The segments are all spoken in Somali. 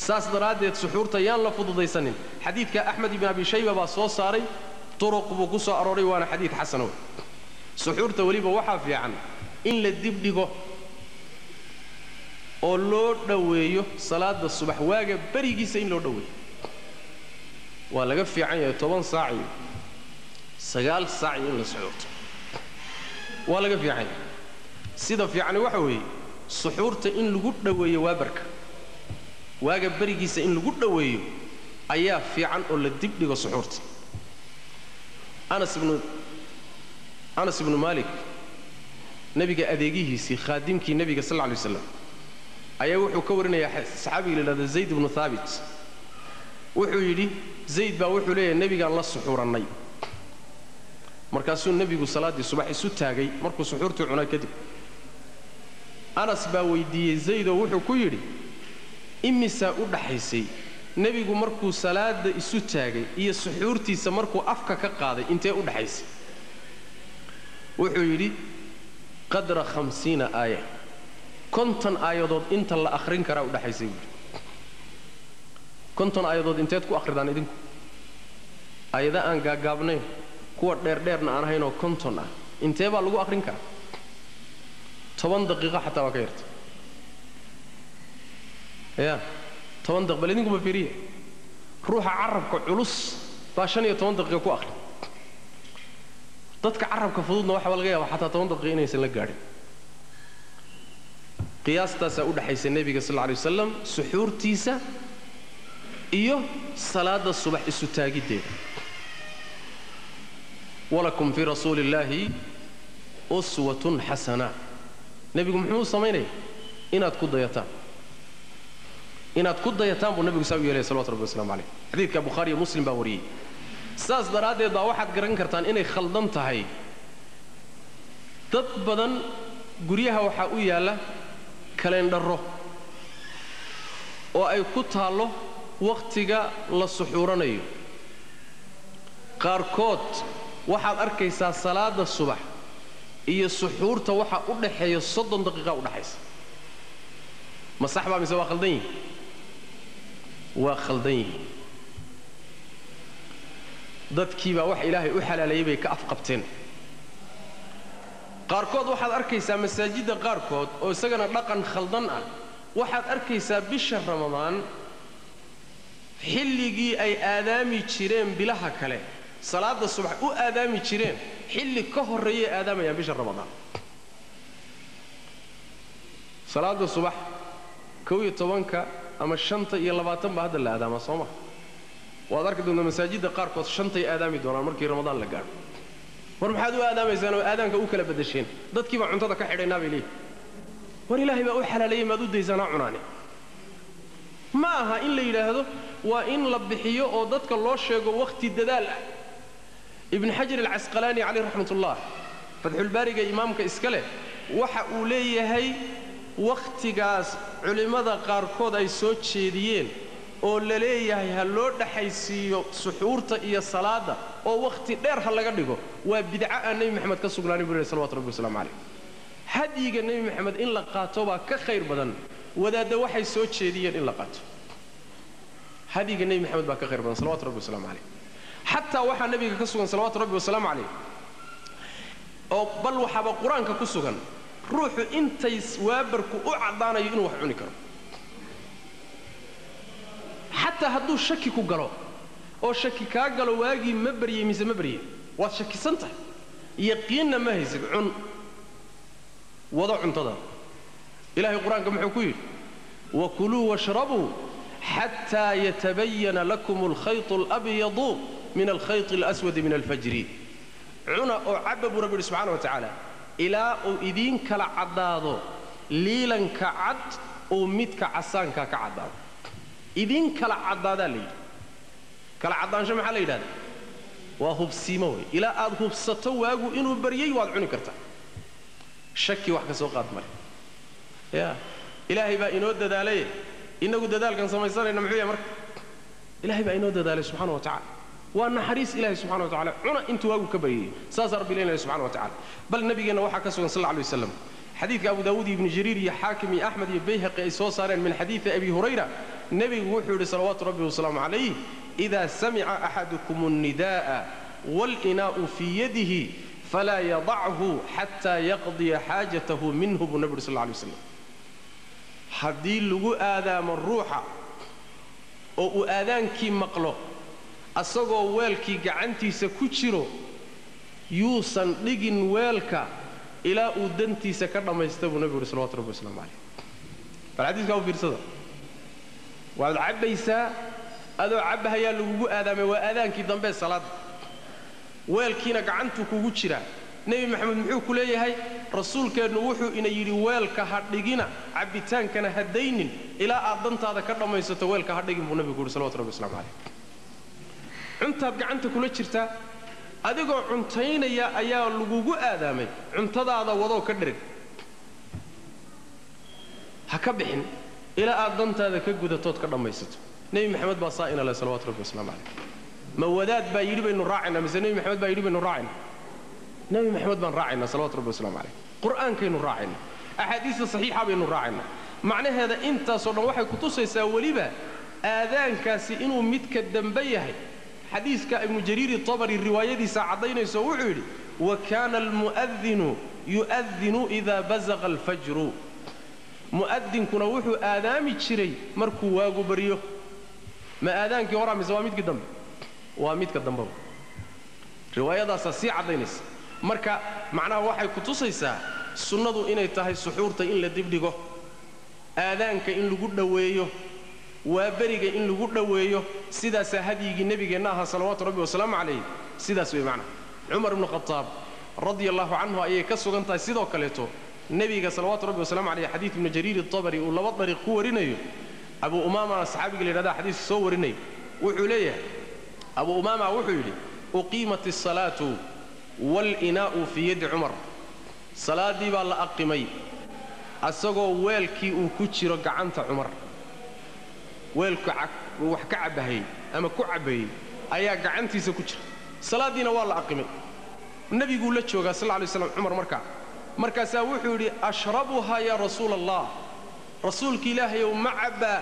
saas daraaddeed suxuurta yaan la fududaysanin xadiidka axmed ibn abi shayba baa soo saaray turuq buu ku soo arooray waana xadiid xasano suxuurta weliba waxaa fiican in la dibdhigo oo loo dhoweeyo salaada subax waaga berigiisa in loo dhoweeyo waa laga fiican yahay toban saac iyo sagaal saac iyo in la suxuurto waa laga fiican yahay sida fiicani waxa weeye suxuurta in lagu dhoweeyo waabarka waaga berigiisa in lagu dhoweeyo ayaa fiican oo la dibdhigo suxuurta anas ibnu anas ibnu maalik nebiga adeegihiisii khaadimkii nebiga sal lla lay waslam ayaa wuxuu ka warinayaa saxaabiga la yidhahda zayd ibnu haabit wuxuu yidhi zayd baa wuxuu leeyahay nebigaan la suxuurannay markaasuu nebigu salaaddii subax isu taagay markuu suxuurtii cunay kadib anas baa weyddiiyey zaydoo wuxuu ku yidhi imisaa u dhaxaysay nebigu markuu salaadda isu taagay iyo suxuurtiisa markuu afka ka qaaday intee u dhaxaysay wuxuu yidhi qadra hamsiina aaya konton aayadood inta la akhrin karaa u dhaxaysay buuhi konton aayadood inteed ku akhridaan idinku aayada aan gaagaabnayn kuwa dheerdheerna aan ahaynoo konton ah intee baa lagu akhrin karaa toban daqiiqo xataa waa ka yarta ya toban daq bal idinkuba fiiriya ruuxa carabka culus baa shan iyo toban daqiiqa ku akhri dadka carabka fududna waxaa laga yaaba xataa toban daqiiqa inaysan la gaadhin qiyaastaasaa u dhaxaysa nebiga sal lla alay wasalam suxuurtiisa iyo salaadda subax isu taagiddeeda walakum fii rasuuli illaahi uswatun xasana nebigu muxuu u samaynaya inaad ku dayataan inaad ku dayataan buu nebigu saa u yeelaya salawatu rabbi waslamu calayh xadiidka bukhaariyo muslim baa wariyey saas daraaddeed baa waxaad garan kartaan inay khaldan tahay dad badan guryaha waxaa u yaalla kaleendharro oo ay ku taallo wakhtiga la suxuuranayo qaarkood waxaad arkaysaa salaadda subax iyo suxuurta waxaa u dhaxeeya soddon daqiiqa u dhaxaysa ma sax baa mise waa khaldan yihin waa khaldan yihiin dadkiibaa wax ilaahay u xalaaleeyey bay ka afqabteen qaarkood waxaad arkaysaa masaajidda qaarkood oo isagana dhaqan khaldan ah waxaad arkaysaa bisha ramadaan xilligii ay aadaami jireen bilaha kale salaadda subax u aadaami jireen xilli ka horreeyay aadaamayaan bisha ramadaan salaadda subax kow iyo tobanka ama shanta iyo labaatan baa hadda la aadaamaa soo maha waad arki doontaa masaajidda qaarkood shantay aadaami doonaan markii ramadaan la gaadho war maxaad u aadaamaysaan oo aadaanka u kala badasheen dadkii baa cuntada ka xidhaynaa bay leeyihin war ilaahay baa u xalaaleeyey maad u daysanaa cunaane ma aha in la yidhaahdo waa in la bixiyo oo dadka loo sheego wakhti dadaal ah ibnu xajar alcasqalaani caleyh raxmatullah fatxulbaariga imaamka iska leh waxa uu leeyahay wakhtigaas culimmada qaarkood ay soo jeediyeen oo la leeyahay ha loo dhaxaysiiyo suxuurta iyo salaadda oo wakhti dheer ha laga dhigo waa bidca aan nebi maxamed ka sugnaanin buu lehy salawatu rabbi waslamu calayh hadyiga nebi maxamed in la qaato baa ka khayr badan wadaadda waxay soo jeediyeen in la qaato hadyiga nebi maxamed baa ka khayr badan salawatu rabbi waslamu calayh xataa waxaa nebiga ka sugan salawaatu rabbi wasalaamu calayh oo bal waxaaba qur-aanka ku sugan ruuxu intay waabarku u caddaanayo inuu wax cuni karo xataa hadduu shaki ku galo oo shaki kaa galo waagii ma baryey mise ma baryey waad shakisan tahay yaqiinna ma haysid cun wado cuntada ilahay qur-aanka muxuu ku yidhi wakuluu washrabuu xataa yatabayana lakum alkhayط اlabyadu min alkhayط اlaswadi min alfajri cuna oo cabba buu rabbi yidhi subxana wa tacaala ilaa uu idiin kala caddaado liilanka cad uu midka casaanka ka caddaado idiin kala caddaadaa la yidhi kala caddaansho maxaa la yidhahda waa hubsiimo wey ilaa aad hubsato waagu inuu baryey waad cuni kartaa shaki wax ka soo qaad male ya ilaahay baa inoo dadaalaye innagu dadaalkan samaysanayna muxuu yahay marka ilaahay baa inoo dadaalay subxana wa tacala waa naxariis ilahay subxana wa tacala cuna intuu waagu ka baryayey saasaa rabbi leynaya subxana wa tacala bal nabigeenna waxaa ka sugan sal alla alay wasalam xadiidka abu daawuud iyo ibnu jariir iyo xaakim iyo axmed iyo bayhaqi ay soo saareen min xadiidi abi hurayra nebigu wuxuu yidhi salawaatu rabbi wasalaamu calayh idaa samica axadukum الnidaa'a wاlinaa'u fii yadihi falaa yadachu xataa yaqdiya xaajatahu minhu buu nebi uhi sal lla alay waslam haddii lagu aadaamo ruuxa oo uu aadaankii maqlo asagoo weelkii gacantiisa ku jiro yuusan dhigin weelka ilaa uu dantiisa ka dhammaysta buu nebigu uhi salawatu rabbi waslamu calayh bal xadiiskaa u fiirsada waad cabbaysaa adoo cabbahayaa lagugu aadaamay waa aadaankii dambee salaadda weelkiina gacantuu kugu jiraa nebi maxamed muxuu ku leeyahay rasuulkeennu wuxuu ina yidhi weelka ha dhigina cabbitaankana ha daynin ilaa aad dantaada ka dhammaysato weelka ha dhigin buu nebigu uhi salawatu rabbi waslamu calayh cuntaad gacanta kula jirtaa adigoo cuntaynaya ayaa lagugu aadaamay cuntadaada wadoo ka dhereg ha ka bixin ilaa aad dantaada ka gudatood ka dhammaysato nebi maxamed baa saa ina leh salawatu rabbi waslamu calayh ma wadaad baa yidhi baynu raacaynaa mise nebi maxamed baa yidhi baynu raacaynaa nebi maxamed baan raacaynaa salawatu rabbi waslamu calayh qur'aankaynu raacaynaa axaadiista saxiixa baynu raacaynaa macnaheeda intaasoo dhan waxay kutusaysaa weliba aadaankaasi inuu midka dambe yahay xadiiska ibnu jariiri tabari riwaayadiisa caddaynayso wuxuu yidhi wa kaana almu'adinu yu'adinu idaa bazaqa alfajru mu'adinkuna wuxuu aadaami jiray markuu waagu baryo ma aadaankii horaa mise waa midkii dambe waa midka dambeba riwaayadaasaa sii caddaynaysa marka macnaha waxay ku tusaysaa sunnadu inay tahay suxuurta in la dibdhigo aadaanka in lagu dhoweeyo waa beriga in lagu dhoweeyo sidaasaa hadyigii nebigeenna ahaa salawaatu rabbi wasalaamu calayh sidaas wey macnaha cumar ibnu khataab radia allahu canhu ayay ka sugan tahay sidoo kaleeto nebiga salawaatu rabbi wasalamu caleyh xadiid ibnu jariir itabari uu laba dariiq ku warinayo abu umaama saxaabiga la yidhahda xadiiska soo warinaya wuxuu leeyahay abu umaama wuxuu yidhi uqiimat asalaatu waalinaa'u fii yaddi cumar salaaddii baa la aqimay asagoo weelkii uu ku jiro gacanta cumar weelku wax ka cabbahayey ama ku cabbayey ayaa gacantiisa ku jira salaaddiina waa la aqimay nebiguu la joogaa sal lay slam cumar markaa markaasaa wuxuu yidhi ashrabuhaa yaa rasuula allah rasuulka ilaahayow ma cabbaa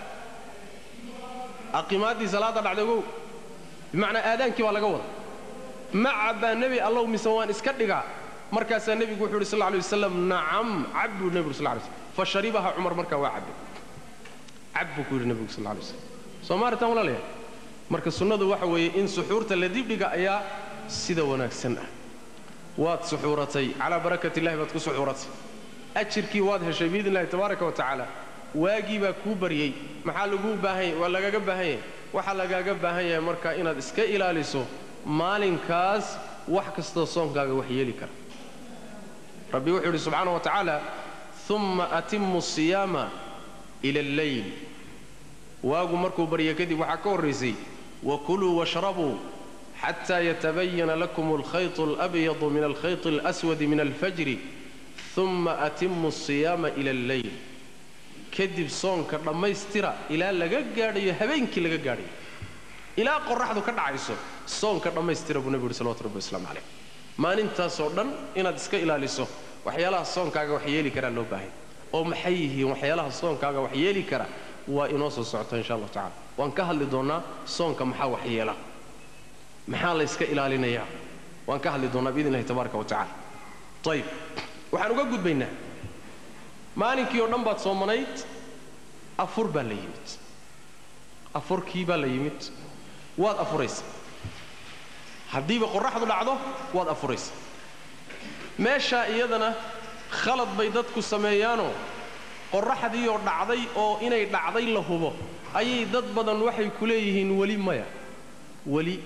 aqimaaddii salaadda dhacday ogow bimacnaa aadaankii baa laga wada ma cabbaa nebi allow mise waan iska dhigaa markaasaa nebigu wuxuu yidhi sal lay wasalam nacam cab buu nebigu sal lay slm fa sharibaha cumar markaa waa cabbay cab buu ku yidhi nebigu sal lay slam soo maaritaan walaalayaal marka sunnadu waxa weeye in suxuurta la dibdhiga ayaa sida wanaagsan ah waad suxuuratay calaa barakat illahi baad ku suxuuratay ajirkii waad heshay biidn illahi tabaaraka wa tacaala waagii baa kuu baryey maxaa laguu baahanya waa lagaaga baahan yahay waxaa lagaaga baahan yahay marka inaad iska ilaaliso maalinkaas wax kastoo soonkaaga wax yeeli kara rabbi wuxuu yidhi subxaana wa tacaala umma atimmu siyaama ila alleyl waagu markuu barya kadib waxaa ka horraysay wakuluu washrabuu xataa yatabayana lakum alkhayط alabyadu min alkhayط alaswadi min alfajri uma atimmu asiyaama ila alleyl kadib soonka dhammaystira ilaa laga gaadhayo habeenkii laga gaadhayo ilaa qoraxdu ka dhacayso soonka dhammaystira buu nebigu uhi salawatu rabbi waslamu calayh maalintaasoo dhan inaad iska ilaaliso waxyaalaha soonkaaga wax yeeli karaa loo baahay oo maxay yihiin waxyaalaha soonkaaga wax yeeli kara waa inoo soo socota insha allahu tacala waan ka hadli doonnaa soonka maxaa wax yeela maxaa layska ilaalinayaa waan ka hadli doonnaa biidn illahi tabaaraka wa tacala ayib waxaan uga gudbaynaa maalinkii oo dhan baad soomanayd afur baa la yimid afurkii baa la yimid waad afuraysa haddiiba qorraxdu dhacdo waad afuraysa meeshaa iyadana khalad bay dadku sameeyaanoo qorraxdiioo dhacday oo inay dhacday la hubo ayay dad badan waxay ku leeyihiin weli maya weli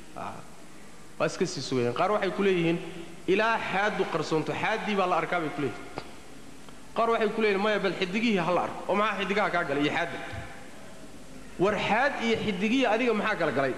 waa iska sii sugayaan qaar waxay ku leeyihiin ilaa xaaddu qarsoonto xaaddii baa la arkaa bay ku leeyihin qaar waxay ku leeyihin maya bal xidigihii ha la arko oo maxaa xidigaha kaa galay iyo xaadda war xaad iyo xidigihii adiga maxaa kala galay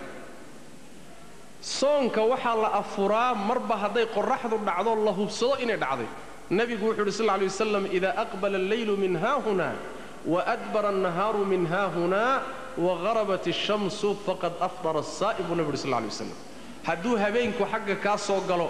soonka waxaa la afuraa marba hadday qorraxdu dhacdo la hubsado inay dhacday nebigu wuxuu yidhi sal lla lay wasalam idaa aqbala alleylu min haahuna waadbara annahaaru min haahuna waharabat ashamsu faqad afdara asaa'im buu nebi yidhi sal lla lay wasalam hadduu habeenku xagga kaa soo galo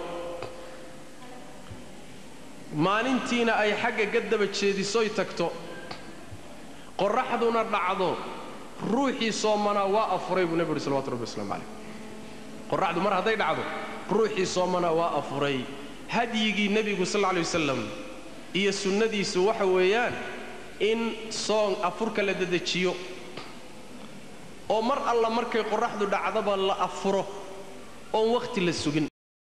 maalintiina ay xagga ka daba jeedisoy tagto qorraxduna dhacdo ruuxii soomanaa waa afuray buu nebi uhi salawatu rabbi waslamu calayh qorraxdu mar hadday dhacdo ruuxii soomanaa waa afuray hadyigii nebigu sal lla alay wasalam iyo sunnadiisu waxa weeyaan in soon afurka la dedejiyo oo mar alla markay qorraxdu dhacdaba la afuro oon wakhti la sugin